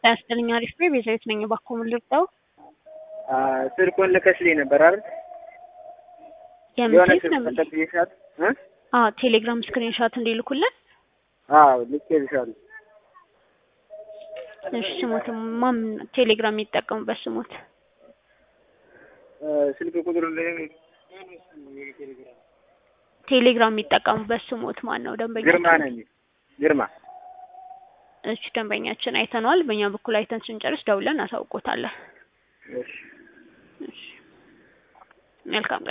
ያስጥልኛ አሪፍ ነው። ቤዛዊት ነኝ። እባክዎ ምን ልርዳው? ስልኩን ልከሽልኝ ነበር አይደል? የምን የሆነ ስልክ ስልክ ነው የሚልኝ? ተጠቅሜሻት እ አዎ ቴሌግራም ስክሪን ሾት እንዲልኩልን። አዎ ልኬልሻለሁ። እሺ ስሞት ማን ቴሌግራም የሚጠቀሙበት ስሞት? እ ስልክ ቁጥሩ ላይ ቴሌግራም የሚጠቀሙበት ስሞት ማን ነው? ደንበኛ ግርማ ነኝ። ግርማ እሺ ደንበኛችን አይተነዋል። በእኛ በኩል አይተን ስንጨርስ ደውለን አሳውቆታለን። እሺ እሺ መልካም